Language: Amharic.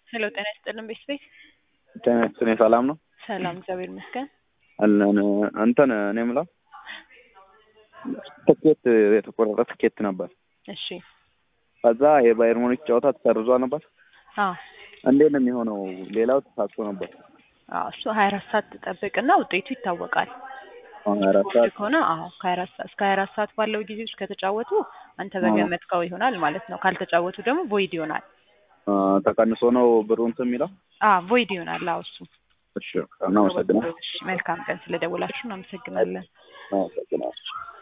ሄሎ ጤና ይስጥልን ቤተሰቤት ጤና ይስጥልኝ ሰላም ነው ሰላም እግዚአብሔር ይመስገን አለን እንትን እኔ የምለው ትኬት የተቆረጠ ትኬት ነበር እሺ ከዛ የባየር ሙኒክ ጨዋታ ተሰርዟ ነበር አዎ እንዴት ነው የሚሆነው ሌላው ተሳትፎ ነበር አዎ እሱ ሀያ አራት ሰዓት ትጠብቅና ውጤቱ ይታወቃል አሁን ሀያ አራት ሰዓት ከሆነ አዎ ከሀያ አራት ሰዓት እስከ ሀያ አራት ሰዓት ባለው ጊዜ ውስጥ ከተጫወቱ አንተ በገመትከው ይሆናል ማለት ነው ካልተጫወቱ ደግሞ ቮይድ ይሆናል አ፣ ተቀንሶ ነው ብሩ እንትን የሚለው አዎ ቮይድ ይሆናል አዎ እሱ እሺ እናመሰግናለን እሺ መልካም ቀን ስለደወላችሁ እናመሰግናለን እናመሰግናለን